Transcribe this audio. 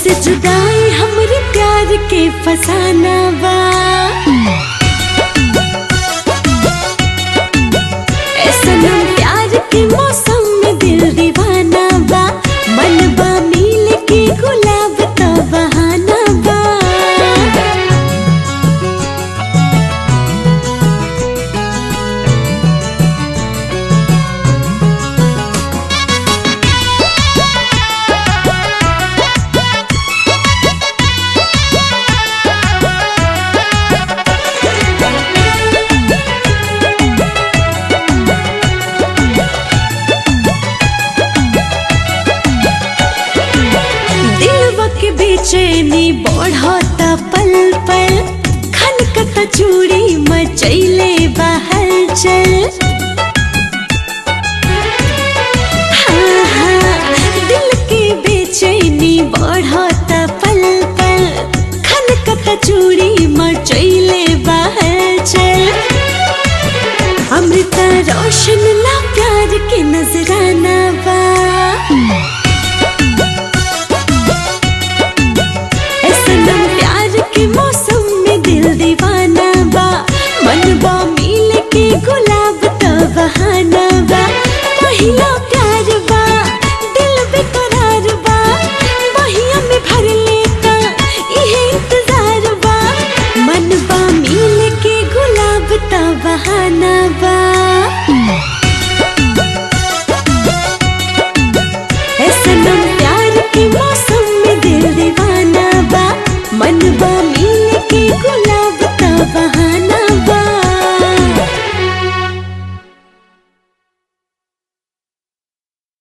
से जुदाई हमरे प्यार के फसाना बा ए सनम प्यार के मौसम में दिल दीवाना बा मन बा मिल के गुलाब तो बहाना बा दिलवा के बेचैनी बढ़ता पल पल खनकता चूड़ी मचैले बाहर चल हाँ, हाँ, दिल के बेचैनी बढ़ता पल पल खनकता चूड़ी मचैले बाहर चल अमृता रोशन ला प्यार के नजराना बा ए सनम प्यार के मौसम में दिल दीवाना बा मन बा मिल के गुलाब तो बहाना बा पहिला प्यार बा दिल बेकरार बा बहिया में भर लेता इहे इंतजार बा मन बा मिल के गुलाब तो बहाना बा ए सनम प्यार के मौसम में दिल दीवाना बा मन बा मिल के गुलाब